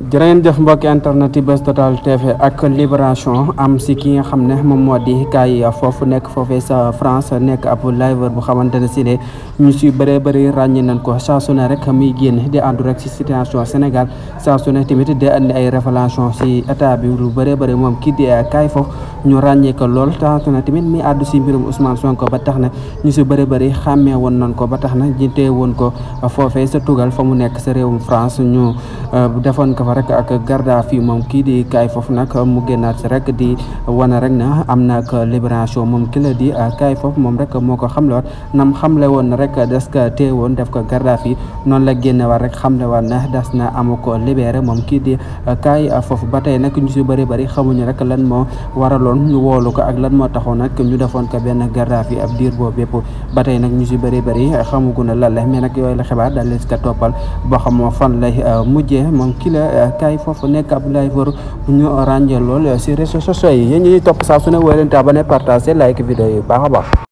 jërë ngeen jëf mbokki internet yi Buzz Total TV ak Libération am si ki nga xam ne moom moo di kaay foofu nekk foofee sa France nekk ab liveur bu xamante ne si ne ñu si bëree bëri ràññee nañ ko saa su ne rek muy génn di àndu rek si situation Sénégal saa su ne tamit di andi ay révélation si état bi lu bëree bëri moom kii di kaay foofu ñu ràññee ko lool saa su ne tamit mi àddu si mbirum Ousmane Sonko ba tax na ñu si bëri bëri xàmmee woon nañ ko ba tax na jitee woon ko foofee sa tugal fa mu nekk sa réewum France ñu defoon ko fa rek ak garda fii moom kii di kaay foofu nag mu génnaat si rek di wane rek na am na ak libération moom ki la di kaay foofu moom rek moo ko xamle waat nam xamle woon na rek des ko téye woon def ko garda fii noonu la génne waat rek xamle waat na des na amu ko libéré moom kii di kaay foofu ba tey nag ñu si bëri bëri xamuñu rek lan moo waraloon ñu woolu ko ak lan moo taxoon nag ñu defoon ko benn garda fii ab diir boobu yëpp ba tey nag ñu si bëri bëri xamugu na lan la mais nag yooyu la xibaar daal leen ko toppal boo xam fan lay mujjee moom kii la kaay foofu nekk ab liveur bu ñu ràññee lool si réseaux sociaux yi yéen ñuy topp saa su ne woo leen te abonné partagé like vidéo yi baax a baax